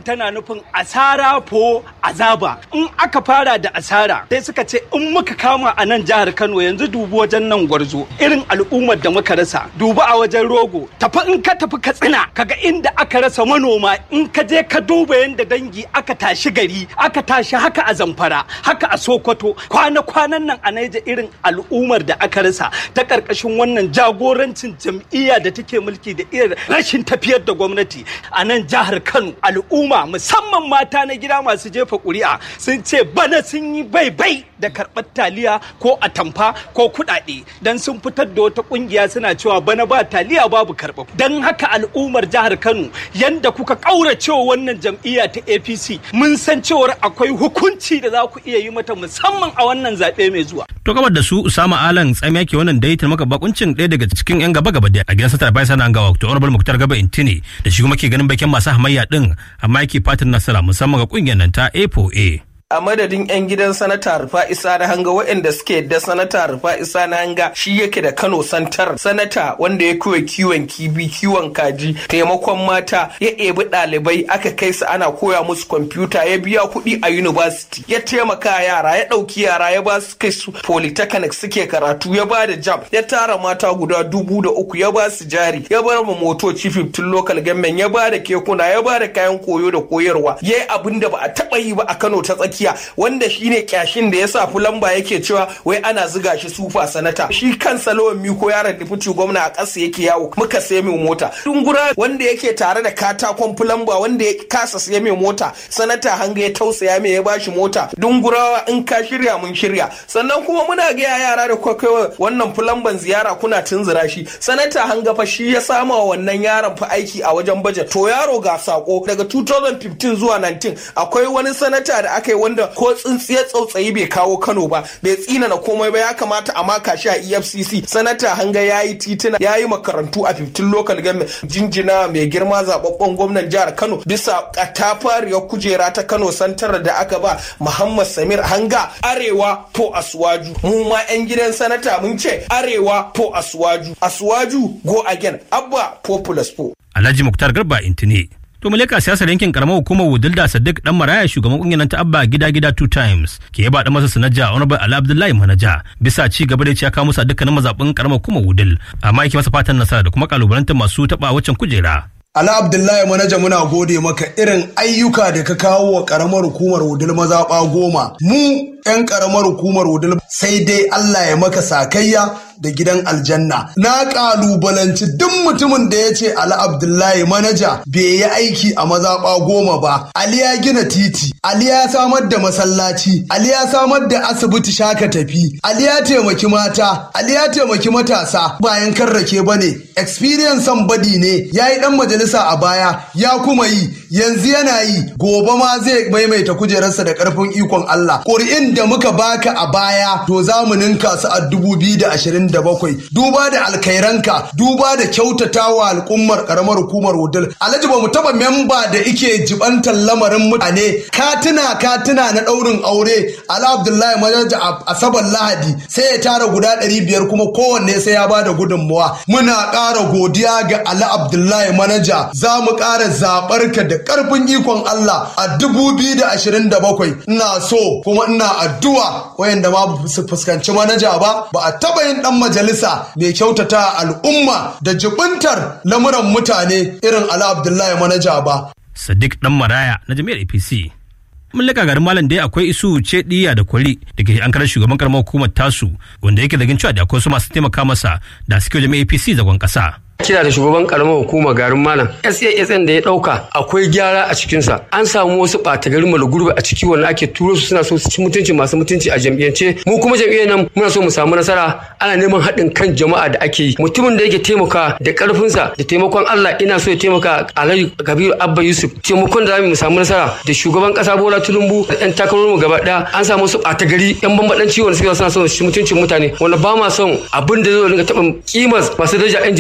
tana nufin asara fo azaba in aka fara da asara sai suka ce in muka kama a nan jihar Kano yanzu dubi wajen nan gwarzo irin al'ummar da muka rasa dubi a wajen rogo tafi in ka tafi katsina kaga inda aka rasa manoma in ka je ka duba yadda dangi aka tashi gari aka tashi haka a zamfara haka a sokoto kwana-kwanan nan a naija irin al'ummar da aka rasa ta karkashin wannan jagorancin jam'iyya da take mulki da irin rashin tafiyar da gwamnati a nan jihar kano al'umma musamman mata na gida masu jefa ƙuri'a sun ce bana sun yi bai-bai da karɓar taliya ko atamfa ko kuɗaɗe don sun fitar da wata ƙungiya suna cewa bana ba taliya babu karɓa don haka al'ummar jihar kano yanda kuka ƙauracewa wannan jam'iyya ta apc mun san cewar akwai hukunci da za ku iya yi mata musamman a wannan zaɓe mai zuwa. To gabar da su Usama Alan tsamiya ke wannan daitar maka bakuncin ɗaya daga cikin 'yan gaba gaba da a gidan satar bayan sana gawa to honorable muktar gaba intini da shi kuma ke ganin bakin masu hamayya din amma yake fatan nasara musamman ga kungiyar nan ta A4A. a madadin 'yan gidan sanata rufa isa na hanga waɗanda suke da sanata rufa isa na hanga shi yake da kano santar sanata wanda ya koya kiwon kibi kiwon kaji taimakon mata ya ebi ɗalibai aka kai su ana koya musu kwamfuta ya biya kuɗi a university ya taimaka yara ya ɗauki yara ya ba su kai su polytechnic suke karatu ya ba da jam ya tara mata guda dubu da uku ya ba su jari ya bar ma motoci 15 local government ya ba da kekuna ya ba da kayan koyo da koyarwa ya yi abin da ba a taɓa yi ba a kano ta tsaki tsakiya wanda shine kyashin da ya sa fulamba yake cewa wai ana ziga shi sufa sanata shi kansa lawan miko yaron diputi gwamna a ƙasa yake yawo muka sai mai mota dungura wanda yake tare da katakon fulamba wanda ya kasa sai mai mota sanata hanga ya tausaya mai ya bashi mota dungurawa in ka shirya mun shirya sannan kuma muna ga yara da kwakwa wannan fulamban ziyara kuna tunzura shi sanata hanga fa shi ya sama wa wannan yaron fa aiki a wajen bajet to yaro ga sako daga 2015 zuwa 19 akwai wani sanata da aka yi wanda ko tsintsiyar tsautsayi bai kawo Kano ba bai tsina na komai ba ya kamata a maka shi a EFCC sanata hanga ya yi titina ya yi makarantu a 15 local government jinjina mai girma zababben gwamnan jihar Kano bisa katafariyar kujera ta Kano santar da aka ba Muhammad Samir hanga arewa to asuwaju mu ma yan gidan sanata mun ce arewa to asuwaju asuwaju go again abba populous po Alhaji Muktar Garba Intini To muleka siyasar yankin karamar hukumar Wudilda Sadiq dan Maraya shugaban kungiyar ta Abba gida gida two times ke yaba da masa sanaja Honorable Ali Abdullahi Manaja bisa ci gaba da ya kawo musu dukkanin mazabin karamar hukumar Wudil amma yake masa fatan nasara da kuma kalubalantar masu taba waccan kujera. Ala Abdullahi manaja muna gode maka irin ayyuka da ka kawo wa karamar hukumar Wudil mazaɓa goma. Mu 'yan karamar hukumar Wudil sai dai Allah ya maka sakayya da gidan aljanna. Na kalubalanci duk mutumin da ya ce Ali Abdullahi manaja bai yi aiki a mazaɓa goma ba. Ali ya gina titi, Ali ya samar da masallaci, Ali ya samar da asibiti shaka tafi, Ali ya taimaki mata, Ali ya taimaki matasa bayan karrake ba ne. Experience badi ne, ya yi ɗan majalisa a baya, ya kuma yi, yanzu yana yi, gobe ma zai maimaita kujerarsa da ƙarfin ikon Allah. Ƙuri'in da muka baka a baya, to za mu ninka su a dubu biyu da ashirin da bakwai duba da alkairanka duba da kyautatawa al'ummar karamar hukumar wudil alhaji ba mu taba memba da ike jibantar lamarin mutane katina katina na daurin aure ala abdullahi majaja a asabar lahadi sai ya tara guda ɗari biyar kuma kowanne sai ya bada gudunmuwa muna ƙara godiya ga ali abdullahi manaja za mu ƙara zaɓar ka da ƙarfin ikon allah a dubu biyu da ashirin da bakwai ina so kuma ina addu'a wayanda ma su fuskanci manaja ba ba a taɓa yin ɗan majalisa mai kyautata al'umma da jibintar lamuran mutane irin ala abdullahi manaja ba Sadiq dan Maraya na jami'ar APC. Mun laka garin malam dai akwai isu ce diya da kwari da ke an karar shugaban karamar hukumar tasu wanda yake zargin cewa da akwai su masu taimaka masa da suke jami'ar APC zagon kasa. kira da shugaban karamar hukuma garin malam sasn da ya dauka akwai gyara a cikinsa an samu wasu ɓata garin gurbi a ciki wanda ake turo su suna so su ci mutunci masu mutunci a jam'iyyance mu kuma jam'iyyar nan muna so mu samu nasara ana neman haɗin kan jama'a da ake yi mutumin da yake taimaka da ƙarfinsa da taimakon Allah ina so ya taimaka Alhaji Kabiru Abba Yusuf taimakon da zamu mu samu nasara da shugaban ƙasa Bola Tinubu da ɗan takararmu gaba ɗaya an samu wasu ɓata gari ɗan bambaɗanci wanda suke suna so su ci mutuncin mutane wanda ba ma son abin da zai rinka taɓa kimar masu daraja 'yan jam'iyyar mu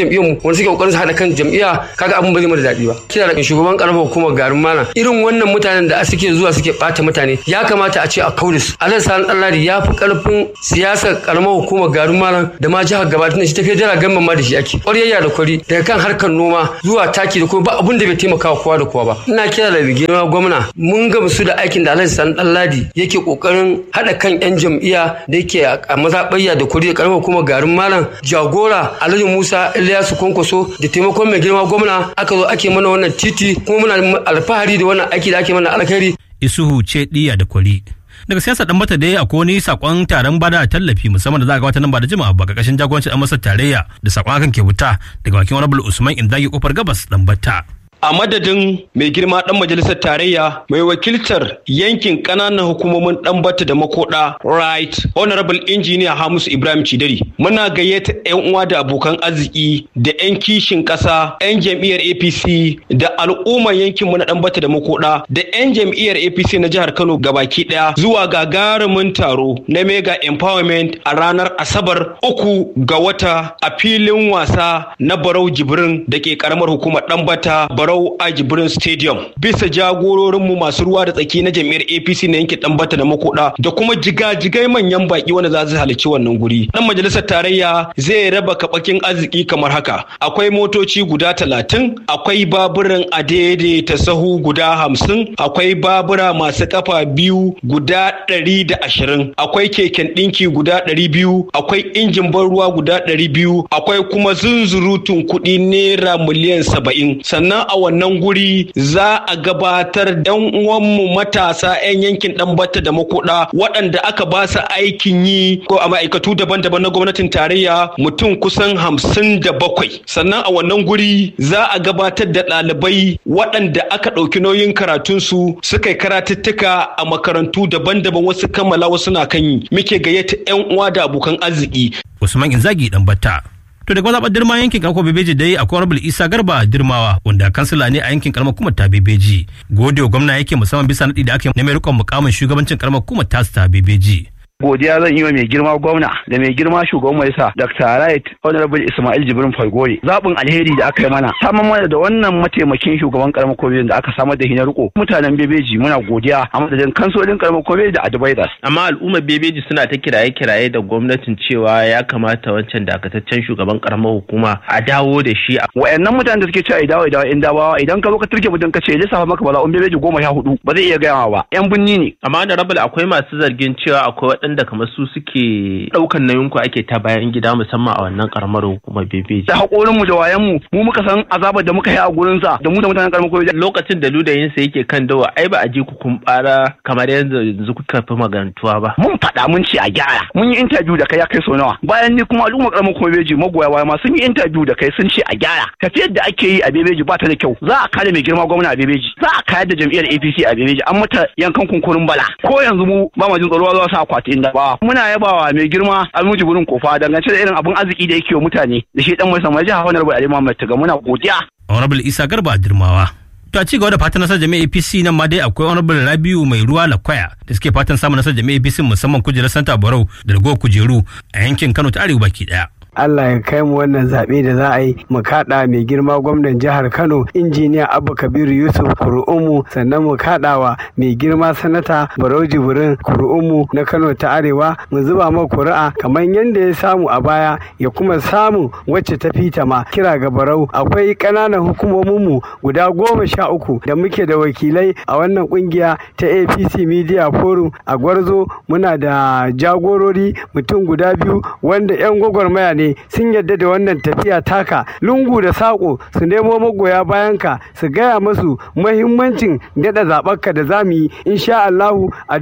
wanda suke kokarin su haɗa kan jam'iyya kaga abin ba zai mata daɗi ba kira da shugaban karamar hukumar garin malam irin wannan mutanen da suke zuwa suke ɓata mutane ya kamata a ce a kaure su alhaji sani ɗanladi ya fi ƙarfin siyasar karamar hukumar garin malam da ma jihar gaba tunda shi tafiya jira gamban ma da shi ake ƙwaryayya da kwari daga kan harkar noma zuwa taki da kuma ba abin da bai taimaka kowa da kowa ba ina kira da girma gwamna mun gamsu da aikin da alhaji sani ɗanladi yake ƙoƙarin haɗa kan 'yan jam'iyya da yake a mazaɓayya da kwari da karamar hukumar garin malam jagora alhaji musa ilyasu kwankwaso da taimakon mai girma gwamna aka zo ake mana wannan titi kuma muna alfahari da wannan aiki da ake mana alkhairi isuhu ce diya da kwari daga siyasa dan bata dai akwai wani sakon taron bada tallafi musamman da za a gabatar nan ba da jima'a ba karkashin jagorancin dan masar tarayya da sakon hakan ke wuta daga bakin honorable usman indagi kofar gabas dan bata a madadin mai girma dan majalisar tarayya mai wakiltar yankin kananan hukumomin dan bata da makoda right honorable engineer hamus ibrahim cidari muna gayyata yan uwa da abokan arziki da yan kishin kasa yan jam'iyyar apc da al'ummar yankinmu na dan bata da makoda da yan jam'iyyar apc na jihar kano gabaki daya zuwa gagarumin taro na mega empowerment a ranar asabar uku ga wata a filin wasa na barau jibrin da ke karamar hukumar dan bata Barau a Jibrin Stadium bisa jagororinmu masu ruwa da tsaki na jam'iyyar APC na yankin Dambata da Makoda da kuma jigajigai manyan baki wanda za su halarci wannan guri. Dan majalisar tarayya zai raba kabakin arziki kamar haka. Akwai motoci guda talatin, akwai baburan adede ta sahu guda hamsin, akwai babura masu kafa biyu guda ɗari da ashirin, akwai keken ɗinki guda ɗari biyu, akwai injin ban ruwa guda ɗari biyu, akwai kuma zunzurutun kuɗi naira miliyan saba'in. Sannan a wannan guri za a gabatar dan uwanmu matasa 'yan yankin ɗanbata da makoda waɗanda aka ba su aikin yi ko a ma'aikatu daban-daban na gwamnatin tarayya mutum kusan hamsin da bakwai sannan a wannan guri za a gabatar da ɗalibai waɗanda aka ɗauki nauyin karatunsu suka yi karatuttuka a makarantu daban-daban wasu kammala wasu na kan yi muke gayyata 'yan uwa da abokan arziki usman inzagi dan batta To daga mazaɓar dirma yankin karko bebeji dai akwai honorable isa garba dirmawa wanda kansila ne a yankin karamar kuma ta bebeji gode wa gwamna yake musamman bisa naɗi da aka na mai rikon mukamin shugabancin karamar kuma ta ta bebeji. godiya zan yi wa mai girma gwamna da mai girma shugaban majalisa Dr. Right Honorable Ismail Jibrin Falgore zaɓin alheri da aka yi mana samar mana da wannan mataimakin shugaban karamar kwamitin da aka samar da hinar riko mutanen bebeji muna godiya a madadin kansolin karamar kwamitin da advisors amma al'ummar bebeji suna ta kiraye kiraye da gwamnatin cewa ya kamata wancan dakataccen shugaban karamar hukuma a dawo da shi wayannan mutanen da suke cewa idawo idawo in dawawa idan ka zo ka turke mutum ka ce lissafa maka bala'un bebeji goma sha hudu ba zai iya gaya ba yan binni ne amma da rabul akwai masu zargin cewa akwai waɗanda kamar su suke ɗaukan nauyin ku ake ta bayan gida musamman a wannan karamar hukumar bebeji. Da haƙorin mu da wayan mu mu muka san azabar da muka yi a gurin sa da mu da mutanen karamar hukumar Lokacin da ludayin sa yake kan dawa ai ba a ji ku kun bara kamar yanzu yanzu kuka fi magantuwa ba. Mun faɗa mun ce a gyara mun yi interview da kai ya kai sau nawa bayan ni kuma al'ummar karamar hukumar bebeji magoya waya ma sun yi interview da kai sun ce a gyara tafiyar da ake yi a bebeji ba ta da kyau za a kare mai girma gwamna a bebeji za a kayar da jam'iyyar APC a bebeji an mata yankan kunkurin bala ko yanzu mu ba ma jin tsaro za su akwati inda ba muna yabawa mai girma almuji burin kofa dangance da irin abun arziki da yake wa mutane da shi dan mai sama jiha honorable ali muhammad taga muna godiya honorable isa garba dirmawa to a ci gaba da fatan nasarar jami'a apc nan ma dai akwai honorable rabiu mai ruwa lakwaya da suke fatan samun nasarar jami'a apc musamman kujerar santa barau da ragowar kujeru a yankin kano ta arewa baki daya Allah ya kai mu wannan zaɓe da za a yi mu kaɗa mai girma gwamnan jihar Kano injiniya Abba Kabiru Yusuf Kuru'umu sannan mu kaɗawa mai girma sanata Barau Jibrin Kuru'umu na Kano ta Arewa mu zuba ma kuri'a kamar yadda ya samu a baya ya kuma samu wacce ta fita ma kira ga Barau akwai ƙananan hukumomin mu guda goma sha uku da muke da wakilai a wannan kungiya ta APC Media Forum a Gwarzo muna da jagorori mutum guda biyu wanda 'yan gwagwarmaya ne sun yadda da wannan tafiya taka lungu da saƙo su nemo magoya bayanka su gaya masu mahimmancin daɗa zaɓarka da zamu yi insha Allahu a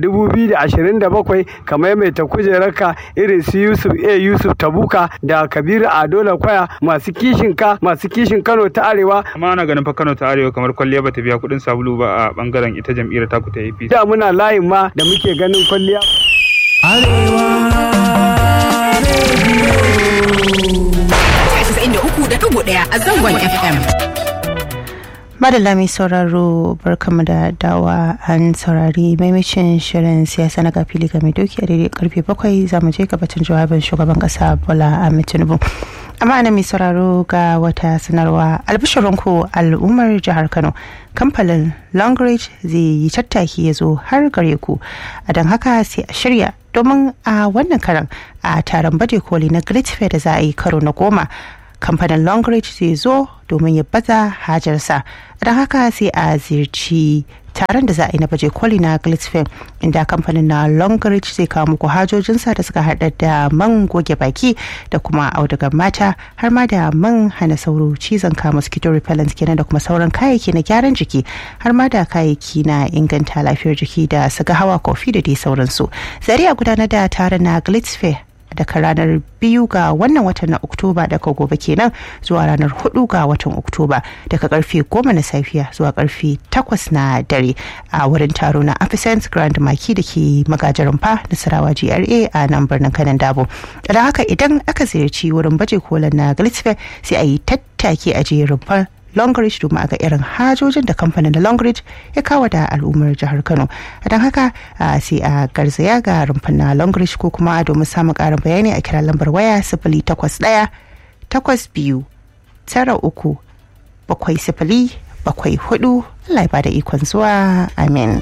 2027 kamar mai ta kujerarka irin su Yusuf A Yusuf Tabuka da Kabiru Adola Kwaya masu kishin ka masu kishin Kano ta Arewa amma ana ganin fa Kano ta Arewa kamar kwalliya bata biya kuɗin sabulu ba a bangaren ita jam'iyyar taku ta APC da muna layin ma da muke ganin kwalliya da uku da ɗigo ɗaya a zangon FM. madalla mai sauraro barkamu da dawa an saurari maimacin shirin siyasa na gafili ga mai doki a daidai karfe bakwai za mu je gabatin jawabin shugaban kasa bola ahmed tinubu amma ana mai sauraro ga wata sanarwa albishirinku al'ummar jihar kano kamfanin longreach zai yi tattaki ya zo har gare ku a don haka sai a shirya domin a wannan karan a taron baje koli na great fair da za a yi karo na goma kamfanin longreach zai zo domin ya baza hajarsa don haka sai a ziyarci taron da za a yi na baje koli na glitzfem inda kamfanin na longreach zai kawo muku hajojinsa da suka hada da man goge baki da kuma audugar mata har ma da man hana sauro cizon kama mosquito repellent kenan da kuma sauran kayayyaki na gyaran jiki har ma da kayayyaki na inganta lafiyar jiki da suga hawa kofi da dai sauransu zari a gudanar da taron na glitzfem daga ranar biyu ga wannan watan na oktoba daga gobe kenan zuwa ranar hudu ga watan oktoba daga karfe goma na safiya zuwa karfe takwas na dare a wurin taro na afisant grand maki da ke magajarin fa nasarawa gra a nan birnin kanan dabo da haka idan aka ziyarci wurin baje kolin na glitzfair sai a yi tattaki a jerin fa longreach domin a ga irin hajojin da kamfanin da longreach ya kawo da al'ummar jihar kano don haka sai a garzaya ga rumfan na longreach ko kuma domin samun karin bayani a kira lambar waya sifili takwas ɗaya takwas biyu tara uku bakwai sifili bakwai hudu Allah ya bada ikon zuwa amin.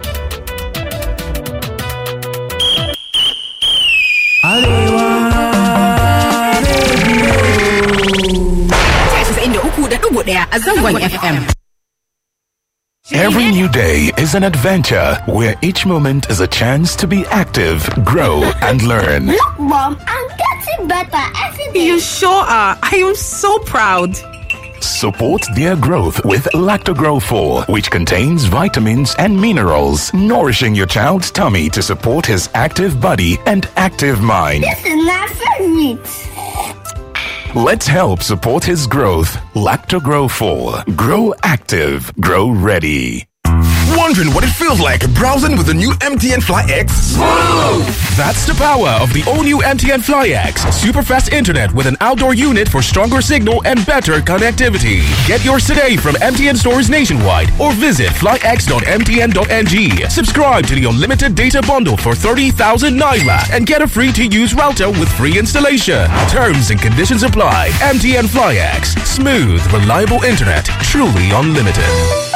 a zangon FM. Every new day is an adventure where each moment is a chance to be active, grow, and learn. Look, Mom, I'm getting better every day. You sure are. I am so proud. Support their growth with Lactogrow 4, which contains vitamins and minerals, nourishing your child's tummy to support his active body and active mind. This is my favorite. Let's help support his growth. Lactogrow 4. Grow active. Grow ready. Wondering what it feels like browsing with the new MTN Fly X? Smooth! That's the power of the all new MTN Fly X. Super fast internet with an outdoor unit for stronger signal and better connectivity. Get yours today from MTN stores nationwide or visit flyx.mtn.ng. Subscribe to the unlimited data bundle for 30,000 Naira and get a free to use router with free installation. Terms and conditions apply. MTN Fly X. Smooth, reliable internet. Truly unlimited.